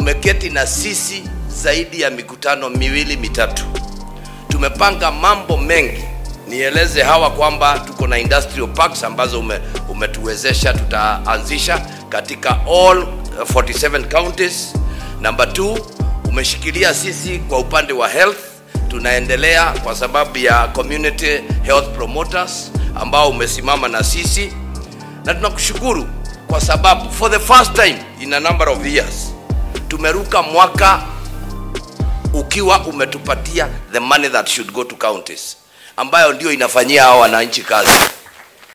umeketi na sisi zaidi ya mikutano miwili mitatu. Tumepanga mambo mengi. Nieleze hawa kwamba tuko na industrial parks ambazo ume, umetuwezesha tutaanzisha katika all 47 counties. Number two, umeshikilia sisi kwa upande wa health, tunaendelea kwa sababu ya community health promoters ambao umesimama na sisi, na tunakushukuru kwa sababu for the first time in a number of years tumeruka mwaka ukiwa umetupatia the money that should go to counties ambayo ndio inafanyia hao wananchi kazi.